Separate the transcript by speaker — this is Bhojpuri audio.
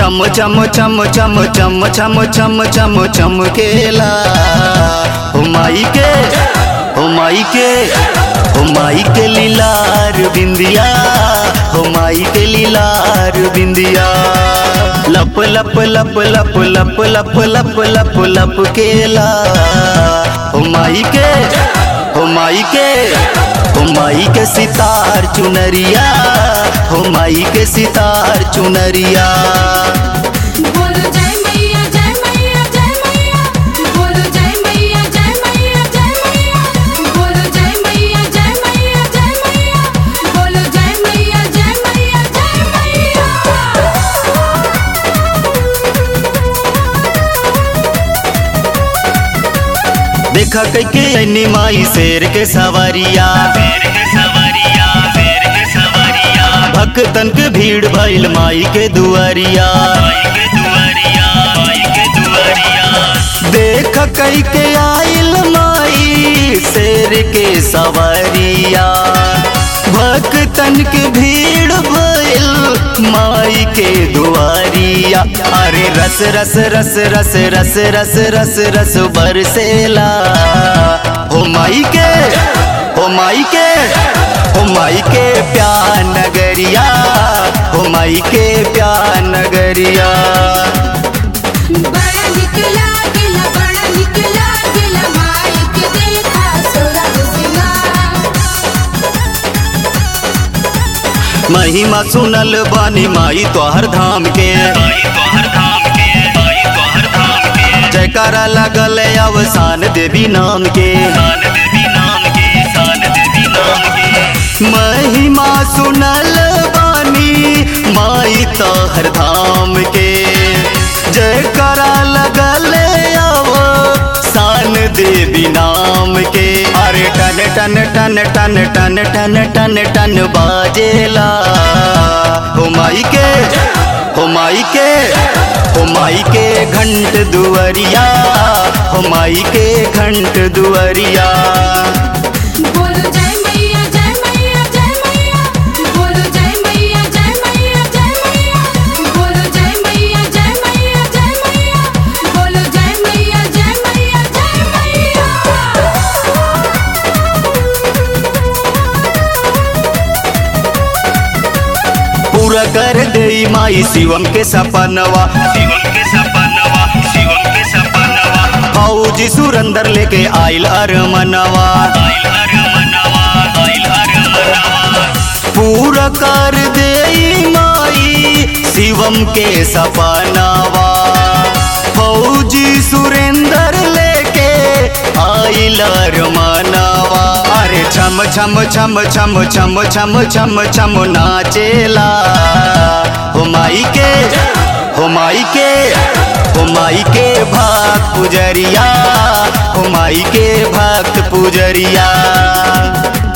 Speaker 1: चम चम चम चम चम चम चम चम चमकेला हो माई के हो माई के हो माई के लीलार बिंदिया हो माई के लीलार बिंदिया लप लप लप लप लप लप लप लप लप केला हो माई के हो माई के हो माई के सितार चुनरिया हो माई के सितार चुनरिया
Speaker 2: बोलो जय मैया जय मैया जय मैया बोलो जय मैया जय मैया जय मैया बोलो जय मैया जय मैया जय मैया बोलो जय मैया जय मैया जय
Speaker 1: देखा कैके ऐनी माई शेर के सवारिया भक्तन के भीड़ भइल माई के दुआरिया देख कैके आइल माई शेर के सवारिया भक्तन के भीड़ भइल माई के दुआरिया अरे रस रस रस रस रस रस रस रस बरसेला हो माई के हो माई के हो माई के प्यार नगरिया हो माई के प्यार नगरिया
Speaker 2: बड़ा निकला गिला बड़ा निकला गिला माई के देखा सोरा सिंगार
Speaker 1: महिमा सुनल बानी माई तोहर धाम के जयकारा लगल अवसान देवी नाम के महिमा सुनल बानी माई तोहर धाम के जयकारा लगल अवसान देवी नाम के अरे टन टन टन टन टन टन टन टन बाजेला हो माई के हो माई के हो माई के घंट दुआरिया हो माई के घंट दुआरिया
Speaker 2: बोलो जय मैया जय मैया जय मैया बोलो जय मैया जय मैया जय मैया बोलो जय मैया जय मैया जय मैया बोलो जय मैया जय मैया जय
Speaker 1: पूरा कर दे माई शिवम के सपनवा फौजी सुरंदर लेके आइल अरमनवा पूरा कर दे माई शिवम के सपनवा फौजी सुरेंदर लेके आइल अरमनवा अरे छम छम छम छम छम छम छम छम नाचेला हो माई के हो माई के हो माई के भक्त पुजरिया हो माई के भक्त पुजरिया